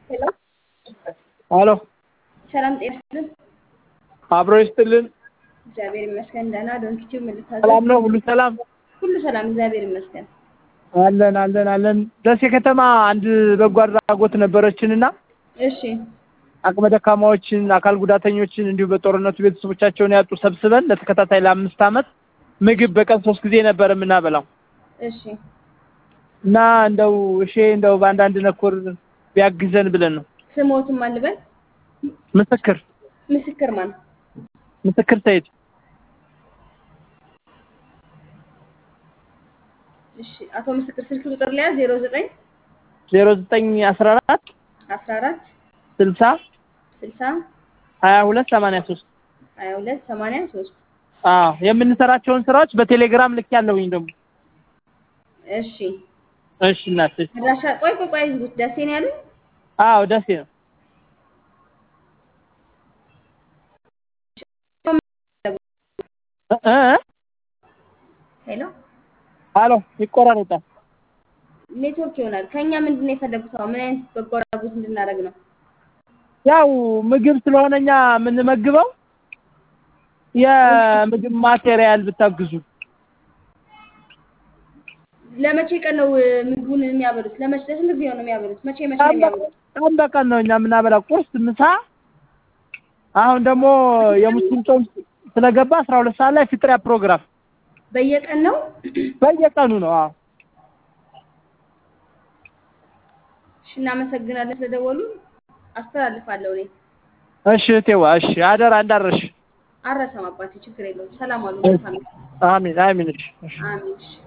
ሄሎ አሎ ሰላም ጤና ይስጥልን። አብሮ ይስጥልን። እግዚአብሔር ይመስገን ደህና። ዶንኪቲው ምልታዘዝ ሰላም ነው? ሁሉ ሰላም ሁሉ ሰላም፣ እግዚአብሔር ይመስገን። አለን አለን አለን። ደሴ ከተማ አንድ በጎ አድራጎት ነበረችንና እሺ አቅመ ደካማዎችን፣ አካል ጉዳተኞችን እንዲሁ በጦርነቱ ቤተሰቦቻቸውን ያጡ ሰብስበን ለተከታታይ ለአምስት ዓመት ምግብ በቀን ሶስት ጊዜ ነበር የምናበላው እሺ እና እንደው እሺ እንደው በአንዳንድ ነኮር ቢያግዘን ብለን ነው። ስሞትም አልበል ምስክር ምስክር ማን? ምስክር ሰይድ እሺ አቶ ምስክር ስልክ ቁጥር ላይ 09 ዜሮ ዘጠኝ አስራ አራት 14 ስልሳ 60 ሀያ ሁለት ሰማንያ ሶስት 22 83 አዎ የምንሰራቸውን ስራዎች በቴሌግራም ልክ ያለሁኝ ደግሞ እሺ እሺ እናት እሺ። አድራሻ ቆይ ቆይ ቆይ ዝጉት። ደሴ ነው ያሉኝ? አዎ ደሴ ነው እ እ ሄሎ አሎ ይቆራረጣል። ኔትወርክ ይሆናል። ከኛ ምንድን ነው የፈለጉት? አሁን ምን አይነት በጎ አድራጎት እንድናደርግ ነው? ያው ምግብ ስለሆነ እኛ የምንመግበው የምግብ ማቴሪያል ብታግዙ ለመቼ ቀን ነው እ, ምግቡን የሚያበሉት? ለመቼ ለስንት ጊዜ ነው የሚያበሉት? መቼ መቼ ነው የሚያበሉት? ቀን በቀን ነው እኛ የምናበላው፣ ቁርስ፣ ምሳ። አሁን ደግሞ የሙስሊም ጾም ስለገባ አስራ ሁለት ሰዓት ላይ ፍጥሪያ ፕሮግራም በየቀን ነው? በየቀኑ ነው። አዎ እሺ እናመሰግናለን ስለደወሉ። አስተላልፋለሁ እኔ እሺ እቴዋ፣ እሺ አደራ እንዳረሽ። አረሰም አባቴ ችግር የለውም። ሰላም አሉ። መልካም አሚን አሚን። እሺ እሺ። አሚን። እሺ